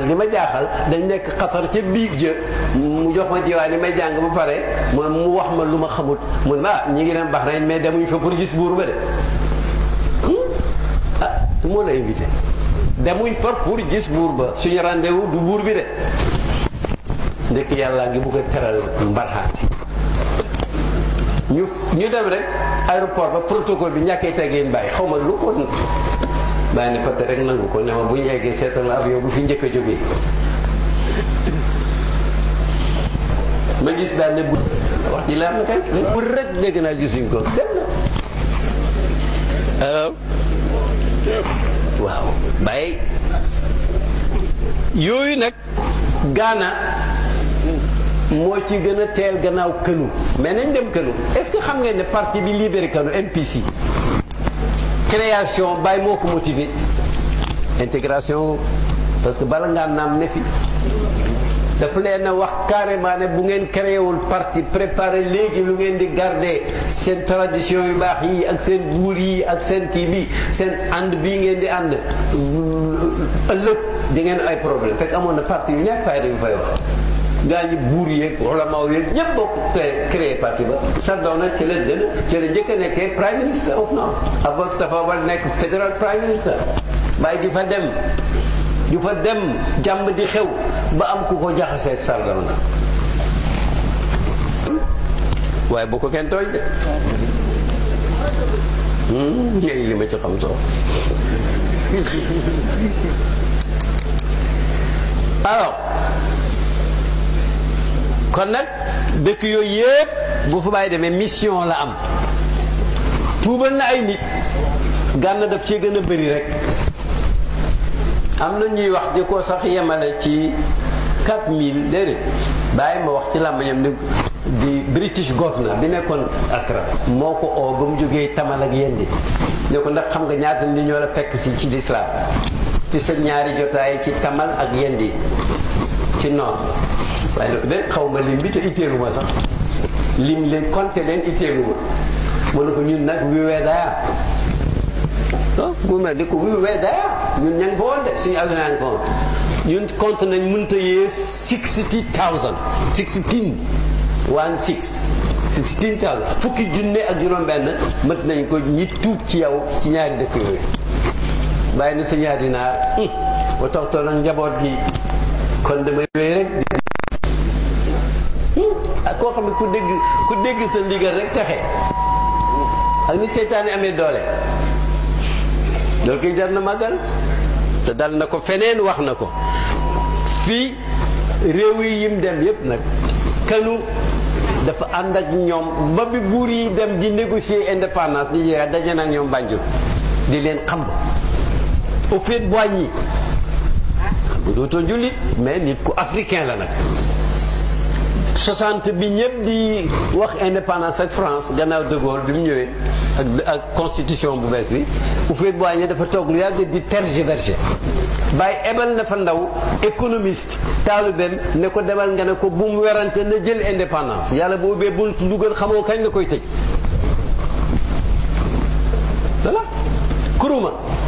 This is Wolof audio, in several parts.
nag li ma jaaxal dañ nekk xatar ca biig jë mu jox ma diwaan yi may jàng ba pare mu mu wax ma lu ma xamut mun ma ah ñi ngi dem Bahreïn mais demuñ fa pour gis buur ba de ah moo la invité demuñ fa pour gis buur ba suñu rendez-vous du buur bi de ndekk yàlla ngi bugg a teral mbarxaan si ñu ñu dem rek aéroport ba protocole bi ñàkkee teggeen bàyyi xaw ma lu ko bàyyi ne peut rek nangu ko ne ma bu ñu eggee seetal ma avion bu fi njëkk a jógee ma gis daal ne bu wax ji leer na kay bu rek dégg naa gisuñ ko dem na alors waaw bàyyi yooyu nag gaana moo ci gën a teel gannaaw kënu mais nañ dem kënu est-ce que xam ngeen ne parti bi libéré kënu MPC création bàyyi moo ko motivé intégration parce que bala ngaa naam ne fi dafa leen a wax carrément ne bu ngeen créé wul parti préparé léegi lu ngeen di garder seen tradition yu baax yi ak seen buur yi ak seen kii bi seen ànd bii ngeen di ànd ëllëg di ngeen ay problème fekk amoon na parti yu ñàkk fayda yu fay wax gaa ñi buur yeeg ulama yeeg ñëpp bokk créé parti ba Sardauna ci la gën a ci la njëkk a nekkee prime minister of now Abou Tafa Wade nekk federal prime minister bàyyi di fa dem di fa dem jàmm di xew ba am ku ko jaxaseeg Sardauna waaye bu ko kenn tooñ de ngay li ma ci xam soo alors kon nag dëkk yooyu yëpp bu fa bàyyi demee mission la am tuubal na ay nit gànn daf cee gën a bëri rek am na ñuy wax di ko sax yemale ci 4000 déedéet bàyyi ma wax ci làmbañam ni di British governor bi nekkoon Accra moo ko oo ba mu jógee tamal ak yendi ne ko ndax xam nga ñaata nit ñoo la fekk si ci lislaam ci sa ñaari jotaay ci tamal ak yendi ci noos waaye nag de xaw ma lim bi te itteelu ma sax lim leen compté leen itteelu ma mu ne ko ñun nag wi wee daya ah bu mel ni ko wi wee daya ñun ña ngi fa woon de suñu agent yaa ngi fa woon ñun compte nañ mënta yee sixty thousand sixteen one six sixteen thousand fukki junne ak juróom-benn mët nañ ko ñi tuub ci yow ci ñaari dëkk yooyu bàyyi na sa ñaari naar ba toxtoon ak njaboot gi kon damay wéy rek ak koo xam ne ku dégg ku dégg sa ndigal rek texe ak ni seytaane amee doole loolu koy jar na màggal te dal na ko feneen wax na ko fii réew yi yim dem yépp nag kanu dafa ànd ak ñoom ba bi buur yi dem di négocier indépendance Nigéria daje na ak ñoom Banjul di leen xam au fait boigny bu dootoo jullit mais nit ku africain la nag 60 bi ñëpp di wax indépendance ak France gannaaw de Gaulle bi mu ñëwee ak ak constitution bu bees bi Houphouët-Boigny dafa toog lu yàgg di tergiverser bàyyi ebal na fa ndaw économiste taalibeem ne ko demal nga ne ko bu mu werante na jël indépendance yàlla bu ubbee buntu dugal xamoo kañ la koy tëj voilà kuruma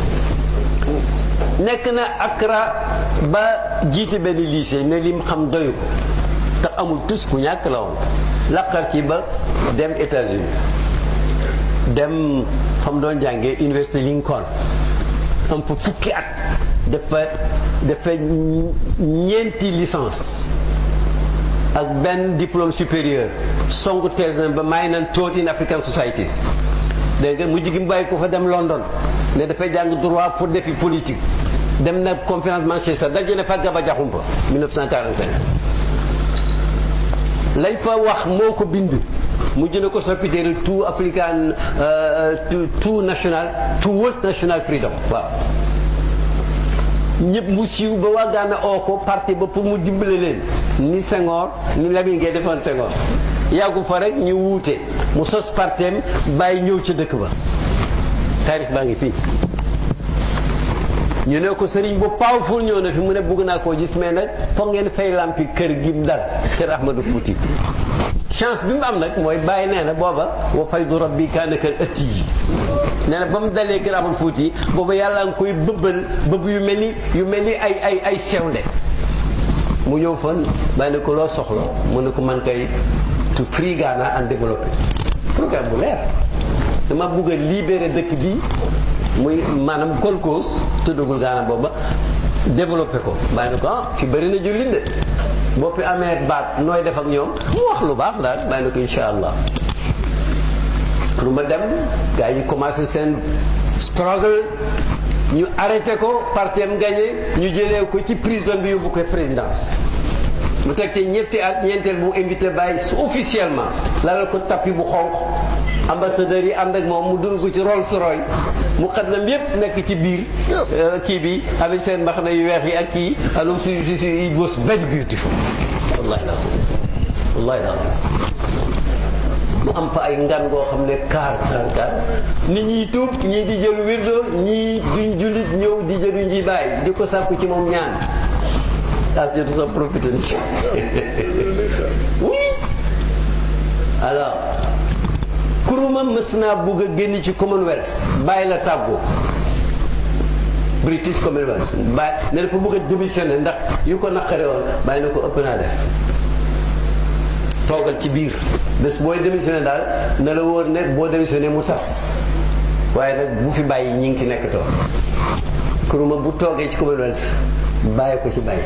nekk na Accra ba jiite benn lycée ne lim xam doyu ko te amul tus ku ñàkk la woon laqar ci ba dem États-Unis dem xam doon jàngee université Lincoln am fa fukki at dafa dafa ñeenti licence ak benn diplôme supérieur songu thèse na ba may nan taught in African societies dégg nga mujj gi mu bàyyi ko fa dem London ne dafay jàng droit pour défi politique dem na conférence Manchester daje na fa Gaba Jaxumpa 1945 lañ fa wax moo ko bind mujj na ko soppiteeri tout african tout national tout world national freedom waaw ñëpp mu siiw ba waa Gaana oo ko parti ba pour mu dimbale leen ni Senghor ni Lamine Gueye defoon Senghor yàggu fa rek ñu wuute mu sos parteem bàyyi ñëw ca dëkk ba taarix baa ngi fii ñu ne ko sëriñ bu powerful ñëw na fi mu ne bugg naa koo gis mais nag foog ngeen fay lampi kër gi mu dal kër Ahmadou Fouti chance bi mu am nag mooy bàyyi nee na booba wa faydu rabbi kaana kal ëtti yi nee na ba mu dalee kër Ahmadou Fouti booba yàlla nga koy bëbbal bëbb yu mel ni yu mel ni ay ay ay sewnde mu ñëw fan bàyyi ne ko loo soxla mu ne ko man kay to free Ghana and développer programme bu leer dama bugg a libérer dëkk bi muy maanaam Gold Coast tuddagul Ghana booba développé ko bàyyi ne ko ah fi bëri na jullit de boo fi amee baat nooy def ak ñoom mu wax lu baax daal bàyyi ne ko incha allah pour ma dem gars yi commencé seen struggle ñu arrêté ko parti am gagné ñu jëlee ko ci prison bi yóbbu ko présidence mu teg ci ñetti at ñeenteel bu invité Baye su officiellement lalal ko tapis bu xonq ambassadeurs yi ànd ak moom mu dugg ko ci Rolls Royce mu xaddam yépp nekk ci biir kii bi avec seen mbaxana yu weex yi ak kii alors su su su it was very beautiful wallahi lazim wallahi lazim mu am fa ay ngan goo xam ne kaar kaar kaar nit ñiy tuub ñii di jël wirdo ñii duñ jullit ñëw di jëlu nji bàyyi di ko sàkku ci moom ñaan as jotu sa profité ni oui alors kuruma mës naa bugg a génn ci Commonwealth bàyyi la tàggoo British Commonwealth bàyyi ne dafa bugg a démissionné ndax yu ko naqare woon bàyyi na ko ëpp naa def toogal ci biir bés booy démissionné daal na la wóor ne boo démissionné mu tas waaye nag bu fi bàyyi ñi ngi ki nekk toog kuruma bu toogee ci Commonwealth bàyyi ko ci bàyyi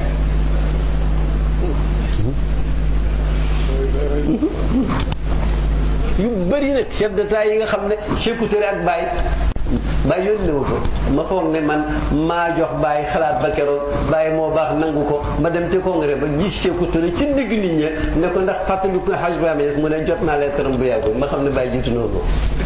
yu bëri nag chef d'état yi nga xam ne Sékou Touré ak Baye Baye yónni ma ko ma foog ne man maa jox Baye xalaat ba keroog Baye moo baax nangu ko ma dem ca congrès ba gis Sékou Touré ci digg nit ña ne ko ndax fàttaliku Hadj Ibrahima Niass mu ne jot naa lettre bu yàggul ma xam ne Baye jiitu noonu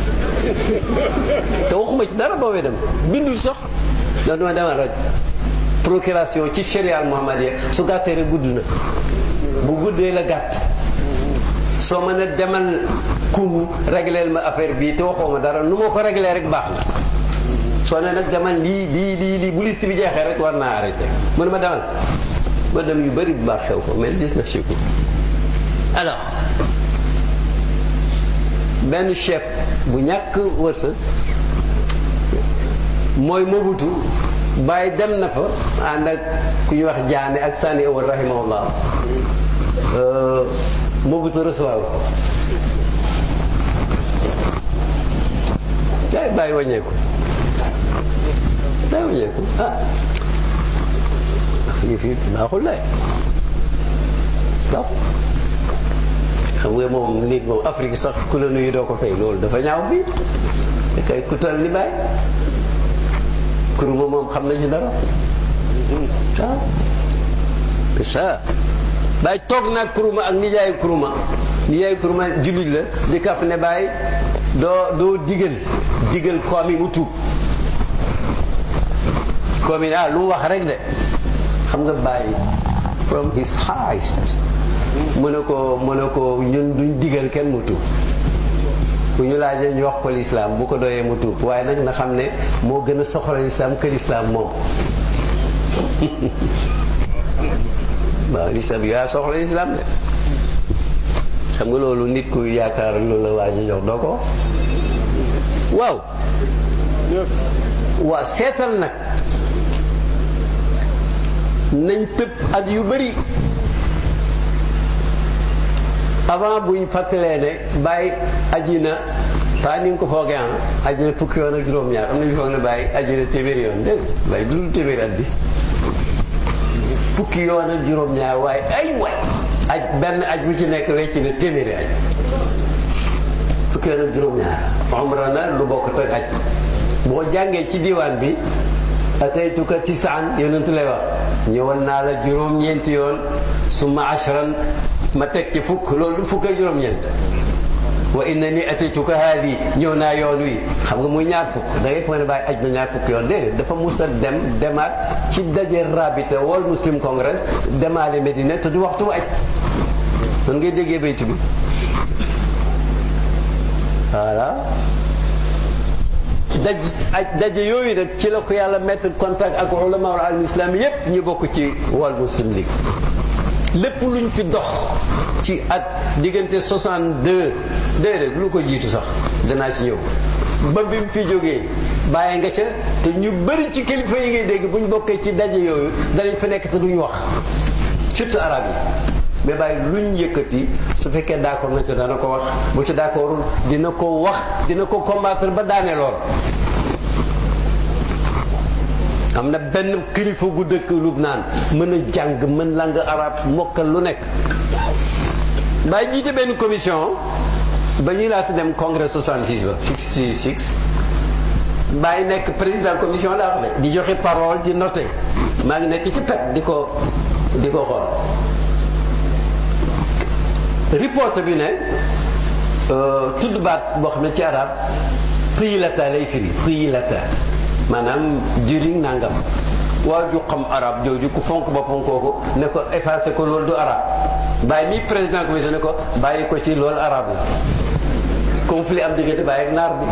te waxuma ci dara boobee dem bindul sax ndax dama demal rek procuration ci sharial Muhammadiya su gàttee rek gudd na bu guddee la gàtt soo mën a demal kun régleel ma affaire bii te waxoo ma dara nu ma ko réglé rek baax na soo ne nag demal lii lii lii lii bu liste bi jeexee rek war naa arrêté mu ne ma demal ma dem yu bëri bu baax xew ko mais gis na Sékou alors benn chef bu ñàkk wërsëg mooy Mobutu bàyyi dem na fa ànd ak ku ñuy wax jaane ak Sani Awal rahimahullah Mobutu recevoir ko tay bàyyi wàññeeku bàyyi wàññeeku ah yëf yi baaxul lay baaxul xam nga moom nit moom Afrique sax ku la nuyu doo ko fay loolu dafa ñaaw fii da kay kutal ni bàyyi kuruma moom xam na ci dara waaw c'est ça bàyyi toog naag kuruma ak nijaayu kuruma nijaayu kuruma jullit la di kaf ne bàyyi doo doo digal digal koom yi mu tuub koom yi ah lu mu wax rek de xam nga bàyyi from his high station mu ne ko mu ne ko ñun duñ digal kenn mu tuub bu ñu laajee ñu wax ko lislaam bu ko doyee mu tuub waaye nag na xam ne moo gën a soxla lislaam que lislaam moom waaw lislaam yaa soxla lislaam de xam nga loolu nit ku yaakaar loolu la waa ji jox doo ko waaw waaw seetal nag nañ tëb at yu bëri avant buñ fàttalee ne bàyyi aji na paa ni nga ko foogee ah aji na fukki yoon ak juróom-ñaar am na ñu foog ne bàyyi aji na téeméeri yoon dégg nga bàyyi dul téeméeri at bi fukki yoon ak juróom-ñaar waaye ay waay aj benn aj bu ci nekk wecc na téeméeri aj fukki yoon ak juróom-ñaar umra na lu bokk ak aj boo jàngee ci diwaan bi ataytuka tisaan yonent lay wax ñëwal naa la juróom-ñeenti yoon summa ashran ma teg ci fukk loolu du fukk ak juróom-ñeent wa inna ni ataytuka haadi ñëw naa yoon wi xam nga muy ñaar fukk da ngay foog ne bàyyi aj na ñaar fukk yoon déedéet dafa mus a dem demaat ci daje rabita World Muslim Congress demaale Medina te du waxtu aj man ngay déggee baytu bi voilà daj aj daje yooyu nag ci la ko yàlla mettre contact ak ulama al islam yépp ñu bokk ci World Muslim League lépp luñ fi dox ci at diggante 62 déedéet lu ko jiitu sax danaa ci ñëw ba bi mu fi jógee bàyyi nga ca te ñu bëri ci kilifa yi ngay dégg bu ñu bokkee ci daje yooyu danañ fa nekk te duñ wax surtout arab yi mais bàyyi luñ yëkkati su fekkee d'accord na ci dana ko wax bu ci d'accordul dina ko wax dina ko combattre ba daane lool am na benn kilifa gu dëkk Lubnaan mën a jàng mën langue arabe mokkal lu nekk bàyyi jiite benn commission ba ñuy laata dem congrès 66 ba 66 bàyyi nekk président commission laa wax di joxe parole di noté maa ngi nekk ci pet di ko di ko xool report bi ne tudd baat boo xam ne ci arab tiyilata lay firi tiyilata maanaam jëriñ nangam waa ju xam arab jooju ku fonk boppam kooku ne ko effacé ko loolu du arab bàyyi mi président commission ne ko bàyyi ko ci loolu arab la conflit am diggante bàyyi ak naar bi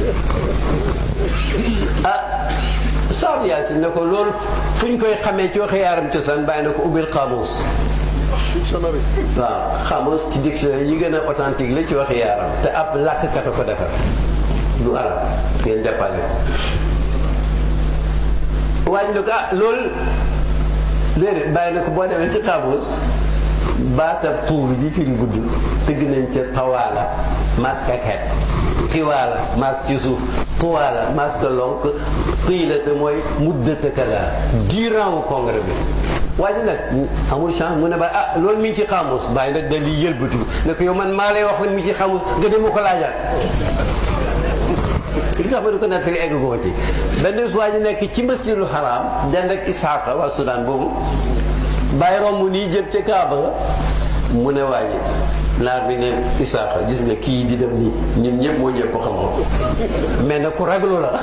ah Saad Yaasin ne ko loolu fu ñu koy xamee ci waxe yaaram cosaan bàyyi na ko ubbil xaamuus dictionnaire waaw xaamuus ci dictionnaire yi gën a authentique la ci waxe yaaram te ab làkkat a ko defar du arab ngeen jàppale ko waaye ne ko ah loolu déedéet bàyyi na ko boo demee ci xaamuus baatab tuur ji firi gudd tëgg nañ ca tawaala masque ak xeet tiwaala masque ci suuf tuwaala masque lonk tiilate mooy muddata kala durant wu congrès bi waaye nag amul chance mu ne ba ah loolu mi ngi ci xaamus bàyyi nag da liy yëlbatu ne ko yow man maa lay wax ne mi ngi ci xaamus nga dem ko laajaat li tax ma di ko nettali egg ko ci benn waa ji nekk ci masjidul haram dend ak Isaaqa waa Soudan boobu bàyyi romb nii jëm ca Kaaba ga mu ne waa ji naar bi ne Isaaxa gis nga kii di dem nii ñun ñëpp moo ñëpp ko xam-xam mais nag ku raglu la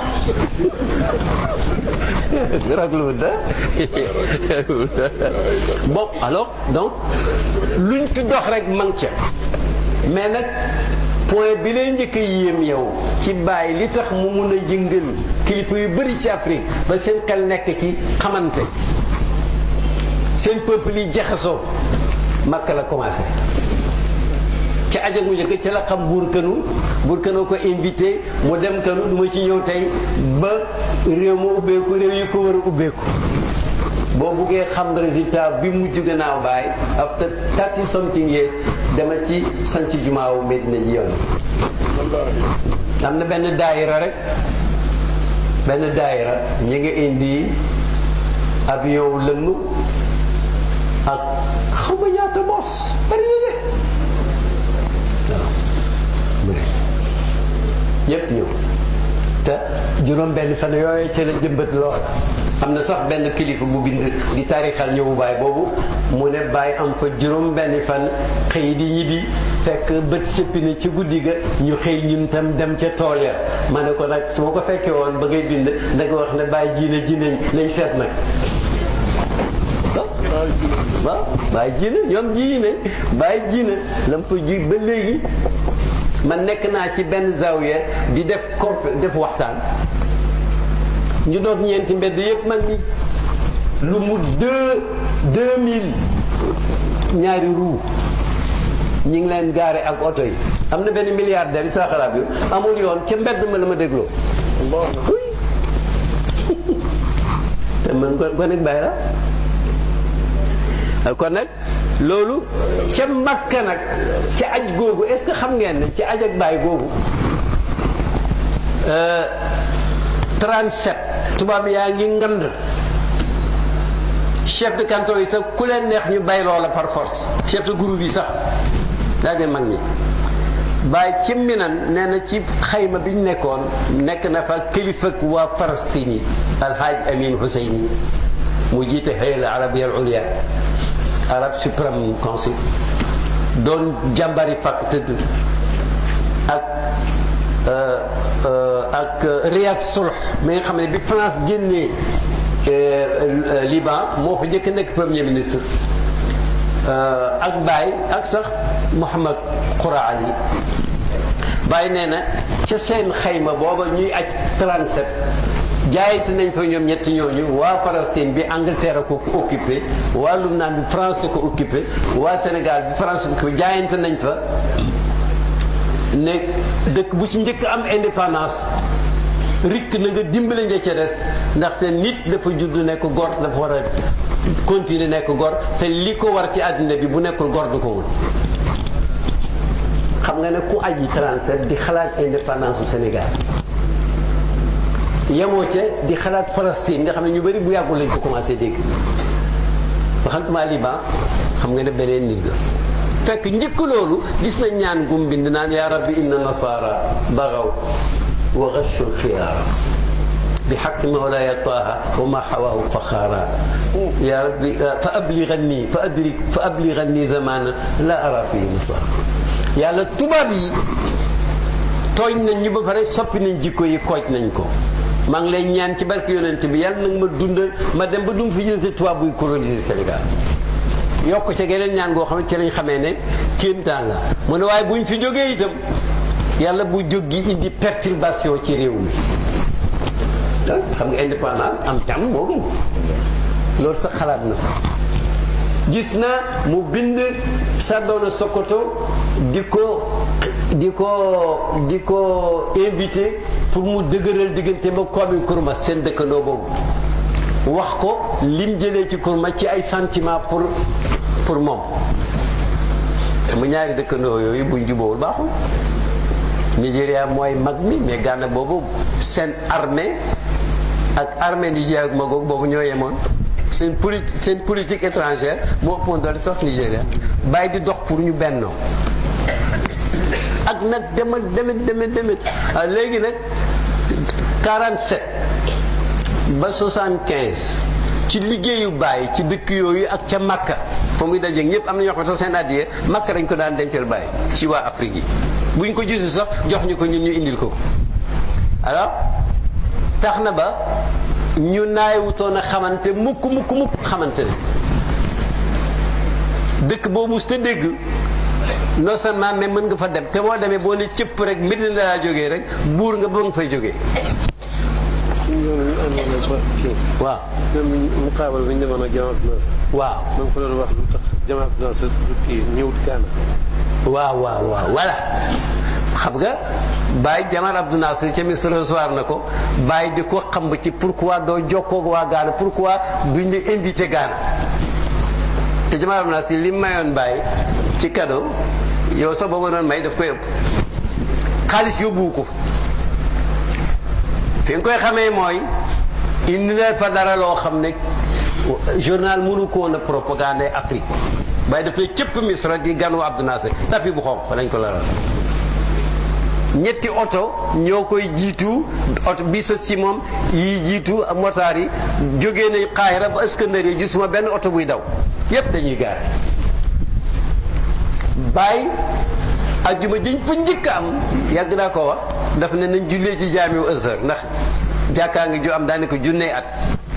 raglu da bon alors donc luñ fi dox rek man ca mais nag point bi lay njëkk a yéem yow ci bàyyi li tax mu mun a yëngal kilifa yu bëri ci Afrique ba seen xel nekk ci xamante seen peuple yi jaxasoo Makka la commencé ca ajag mu njëkk ca la xam buur kënu buur kënu ko invité mu dem kënu du ma ci ñëw tey ba réew ma ubbeeku réew yi ko war a ubbeeku boo buggee xam résultat bi mujj gannaaw baay after thirty something years dama ci sanc jumaawu Medina ji yoon am na benn daayira rek benn daayira ñi nga indi avion lëmm ak xam nga ñaata boos bari na de waaw ñëpp ñëw te juróom benn fan yooyu ca la jëmbat lool am na sax benn kilifa bu bind di taarixal ñëwu baay boobu mu ne baay am fa juróom benn fan xëy di ñibbi fekk bët sëppi na ci guddi ga ñu xëy ñun tam dem ca tool ya ma ne ko nag su ma ko fekkee woon ba ngay bind da nga wax ne baay jiine ji nañ nañ seet nag waaw baay jiine ñoom ji ne baay jiine lam fa ji ba léegi man nekk naa ci benn zawiya di def comp def waxtaan ñu doog ñeenti mbedd yëpp man ni lu mu deux deux mille ñaari roue ñi ngi leen gaare ak oto yi am na benn milliardaire yi saa xalaat yu amul yoon ca mbedd ma la ma dégloo te man ko ko nekk bàyyi la kon nag loolu ca makka nag ca aj googu est-ce que xam ngeen ne ca aj ak baay googu 37 tubaab yaa ngi ngand chef de canton yi sax ku leen neex ñu bay loola par force chef de groupe yi sax daa ngeen mag ñi bàyyi ci minan nee na ci xayma bi ñu nekkoon nekk na fa kilifa waa Palestine yi alhaaj Amin Husseini mu jiite hayal arabia al ulia arab supreme council doon jàmbari fàkk tëdd ak ak Riyad Sulh mi nga xam ne bi France génnee Liban moo fa njëkk nekk premier ministre ak Baye ak sax Mouhamad Khoura Ali Baye nee na ca seen xayma booba ñuy aj 37 jaayante nañ fa ñoom ñetti ñooñu waa Palestine bi Angleterre ko occupé waa Lubnaan bi France ko occupé waa Sénégal bi France ko occupé jaayante nañ fa ne dëkk bu ci njëkk am indépendance rikk na nga dimbale nja ca des ndaxte nit dafa judd ne ko góor dafa war a continuer nekk gor te li ko war ci àddina bi bu nekkul gor du ko wut xam nga ne ku aji 37 di xalaat indépendance du Sénégal yemoo ca di xalaat Palestine nga xam ne ñu bëri bu yàggul lañ ko commencé dégg waxantuma Liban xam nga ne beneen nit ga fekk njëkk loolu gis nañ ñaan gum bind naan yaa rabbi inna nasara bagaw wa ghashu lxiyaara bi xaq mawlaaya taaha wa ma xawaahu faxaara yaa rabbi fa abliganni fa adrik fa abliganni zamana la ara fii nasara yàlla tubaab yi tooñ nañ ñu ba pare soppi nañ jikko yi kooj nañ ko maa ngi lay ñaan ci barke yonent bi yàlla nag ma dundal ma dem ba dum fi jël tubaab buy coloniser Sénégal yokk ca geneen ñaan goo xam ne ci lañ xamee ne kéemtaan la mu ne waaye buñ fi jógee itam yàlla bu jóg gi indi perturbation ci réew mi xam nga indépendance am càmm moo gën loolu sax xalaat na ko gis na mu bind Sardoona Sokoto di ko di ko di ko invité pour mu dëgëral diggante ba Kwame Nkrumah seen dëkkandoo boobu wax ko lim jëlee ci Nkrumah ci ay sentiment pour pour moom mu ñaari dëkkandoo yooyu buñ jubóowul baaxul Nigéria mooy mag mi mais Ghana boobu seen armée ak armée Nigéria ak Magoog boobu ñoo yemoon seen politique seen politique étrangère moo ëppoon doole sax Nigéria bàyyi di dox pour ñu bennoo ak nag demet demet demet demet ah léegi nag 47 ba 75 ci liggéeyu bàyyi ci dëkk yooyu ak ca Makka fa muy dajeeg ñëpp am na ñoo xam ne sax seen addiye Makka dañ ko daan dencal bàyyi ci waa Afrique yi bu ñu ko gisu sax jox ñu ko ñun ñu indil ko alors tax na ba ñu naayewutoon a xamante mukk mukk mukk xamante ne dëkk boobu su te dégg non seulement mais mën nga fa dem te boo demee boo ne cëpp rek mbir la laa jógee rek buur nga ba nga fay jógee suñu yoon ñu àndoon ak ba kii. waaw même mu xaabal bi ñu demoon ak Jamaat Naas. waaw ma ngi ko doon wax lu tax Jamaat Naas kii ñëwut Gaana. waaw waaw waaw voilà xam nga Baye Jamar Abdou Nasser ca Misra recevoir na ko Baye di ko xam ci pourquoi doo jokkoo ak waa Gaana pourquoi duñ la invité Gaana te Jamar Abdou Nasser li mayoon Baye ci cadeau yow sax boo ma doon may daf koy ëpp xaalis yóbbuwu ko fi nga koy xamee mooy indi na fa dara loo xam ne journal mënu ko woon a propagande Afrique Baye dafay cëpp Misra di ganu Abdou Nasser tapi bu xonq fa lañ ko laral ñetti oto ñoo koy jiitu oto bi sa si moom yi jiitu motaar yi jógee nañ Qaahira ba Iskandariya gisuma benn oto buy daw yépp dañuy gaar Baye ajjuma jiñ fa njëkk am yàgg naa ko wax daf ne nañ jullee ci jaamiu Azhar ndax jàkkaa ngi ju am daanaka junnee at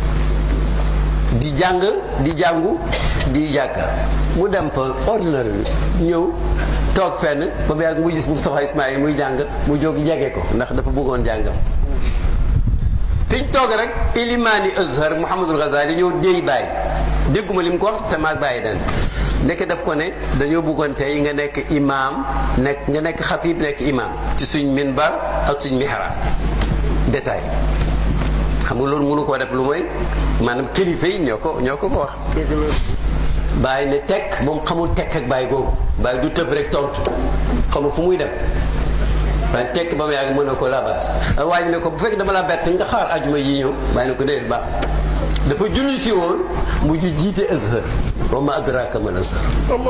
di jàng di jàngu di jàkka mu dem fa ordinaire bi ñëw toog fenn ba mu yàgg mu gis Moustapha Ismaïl muy jàng mu jóg jege ko ndax dafa bëggoon jàngam fiñ toog rek ilimaani Azhar Mouhamadul Ghazali ñëw déy bàyyi dégguma li mu ko wax te maag bàyyi den ndeke daf ko ne dañoo bëggoon tey nga nekk imaam nekk nga nekk xatib nekk imaam ci suñ minbar ak suñ mihrab détail xam nga loolu mënu koo def lu mooy maanaam kilifa yi ñoo ko ñoo ko ko wax bàyyi ne tekk moom xamul tekk ak bàyyi googu bàyyi du tëb rek tontu xamul fu muy dem waaye tekk ba mu yàgg mën na ko labaas waa ji ne ko bu fekk dama la bett nga xaar ajuma yi ñëw bàyyi ne ko déedéet baax dafa julli si woon mu ji jiite azhar wa ma adraka mal azhar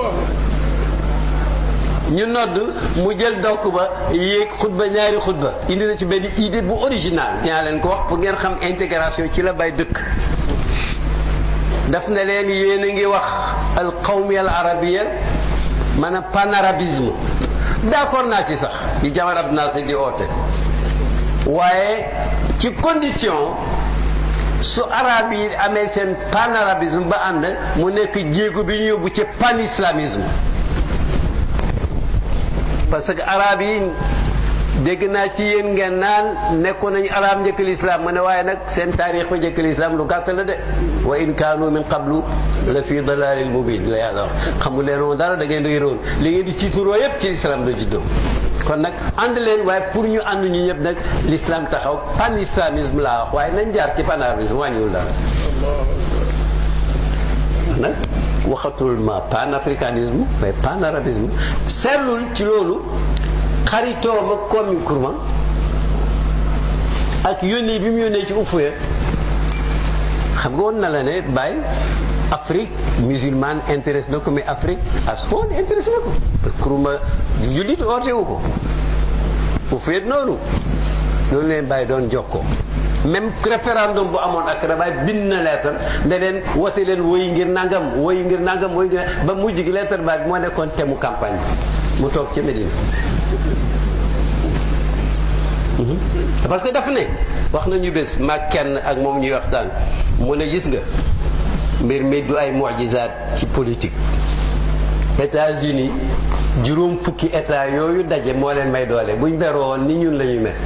ñu nodd mu jël dokk ba yéeg xutba ñaari xutba indi na ci benn idée bu original dinaa leen ko wax pour ngeen xam intégration ci la bay dëkk daf na leen yéen a ngi wax al qawmi al arabia maanaam panarabisme d'accord naa ci sax yi Jamal Abdou Nasser di oote waaye ci condition su arab yi amee seen panarabisme ba ànd mu nekk jéego bi ñu yóbbu ci panislamisme parce que arab yi dégg naa ci yéen ngeen naan nekkoon nañu arab njëkk lislaam ma ne waaye nag seen taarix ba njëkk lislaam lu gàtt la de wa in kaanu min qablu la fi dalalil mubin la yàlla wax xamu leen woon dara da ngeen di réeroon li ngeen di ciituroo yépp ci lislaam la juddoo kon nag ànd leen waaye pour ñu ànd ñu ñëpp nag l'islam taxaw pan islamisme laa wax waaye nañ jaar ci panarabisme wàññiwul dara nag waxatul ma panafricanisme mais panarabisme seetlul ci loolu xaritoom ak Kwame Nkrumah ak yónnee bi mu yónnee ci Houphouët xam nga woon na la ne Baye Afrique musulmane intéresse na ko mais Afrique askan intéresse na ko parce que Nkrumah jullit oote wu ko Houphouët noonu loolu leen Baye doon jox ko même référendum bu amoon ak Baye bind na leetar ne leen wote leen woy ngir nangam woy ngir nangam woy ngir ba mujj gi leetar Baye bi moo nekkoon thème mu campagne mu toog ca Médine parce que daf ne wax nañu bés maag kenn ak moom ñuy waxtaan mu ne gis nga mbir mi du ay mujizaat ci politique États-Unis juróom fukki état yooyu daje moo leen may doole buñ beroo woon ni ñun la ñuy mel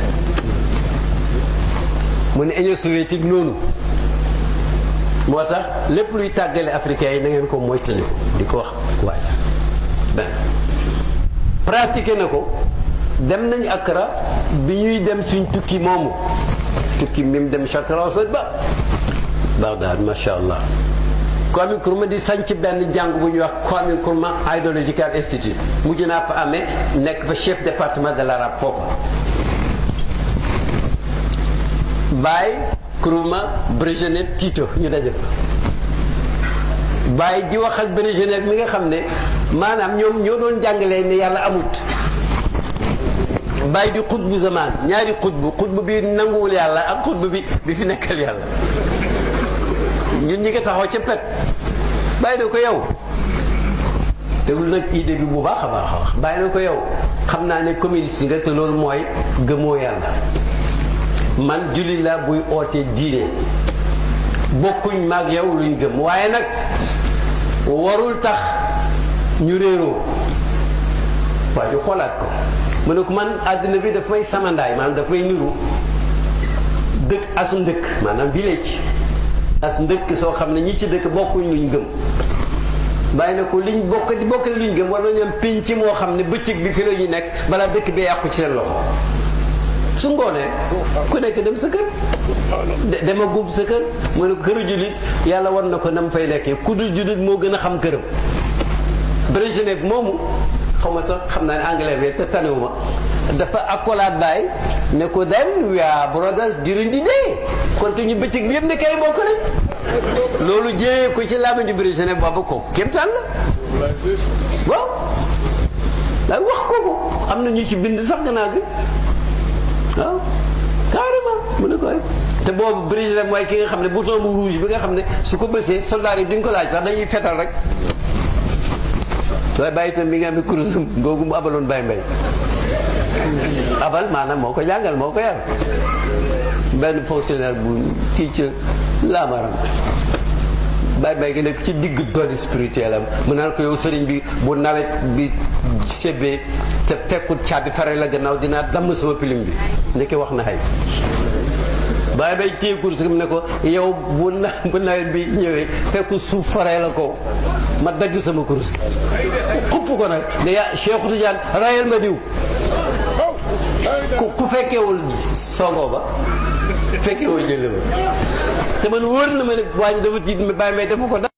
mu ne Union soviétique noonu moo tax lépp luy tàggale africains yi na ngeen ko moytali di ko wax waaja ben pratiqué na ko dem nañ Accra bi ñuy dem suñ tukki moomu tukki mi mu dem Charq al-Awsat ba Bagdad macha allah Kwame Nkrumah di sanc benn jàng bu ñuy wax Kwame Nkrumah Ideological Institute mujj naa fa amee nekk fa chef département de l'arabe foofa Baye Nkrumah Brejnev Tito ñu daje fa Baye di wax ak Brejnev mi nga xam ne maanaam ñoom ñoo doon jàngalee ne yàlla amut bàyyi di xutbu zamaan ñaari xutbu xutbu bi nanguwul yàlla ak xutbu bi bi fi nekkal yàlla ñun ñi nga taxaw ca pet bàyyi na ko yow déglu nag idée bi bu baax a baax a wax bàyyi na ko yow xam naa ne communiste nga te loolu mooy gëmoo yàlla man julli la buy oote diine bokkuñ maag yow luñ gëm waaye nag warul tax ñu réeroo waaye xoolaat ko mu ne ko man àddina bi daf may samandaay maanaam daf may niru dëkk as ndëkk maanaam village as ndëkk soo xam ne ñi ci dëkk bokkuñ luñ gëm bàyyi na ko liñ bokk di bokk luñ gëm war nañu am pénc moo xam ne bëccëg bi fi la ñu nekk balaa dëkk bi yàqu ci seen loxo su ngoonee ku nekk dem sa kër dema gub sa kër mu ne ko këru jullit yàlla war na ko nam fay nekkee ku dul jullit moo gën a xam këram Brejnev moomu xaw ma sax xam naa ne anglais bi te tanewuma dafa accolade Baye ne ko then we are brothers during the day kon te ñu bëccëg bi yëpp ne kay bokk nañ loolu jëyee ko ci làmmiñu Brejnev boobu ko kéemtaan la waaw daay wax kooku am na ñu ci bind sax gannaaw gi waaw carrément mu ne koy te boobu Brejnev mooy ki nga xam ne bouton bu rouge bi nga xam ne su ko bësee soldats yi duñ ko laaj sax dañuy fetal rek waaye bàyyi itam mi nga am ne kurusam googu mu abaloon Baye Mbaye abal maanaam moo ko jàngal moo ko yar benn fonctionnaire bu kii ca laamaram Baye Mbaye gi nekk ci digg doole spirituel am mu naan ko yow sëriñ bi bu nawet bi sebbee te fekkut caabi fare la gannaaw dinaa damm sama pilim bi ndeke wax na xay Baye Mbaye téye kurus mu ne ko yow bu na bu nawet bi ñëwee fekku suuf fare la ko ma dagg sama kurus xupp ko nag ne yaa Cheikh Tidiane rayal ma diw ku ku fekkewul songoo ba fekkewul jële ba te man wóor na ma ne waa ji dafa tiit Baye Mbaye dafa ko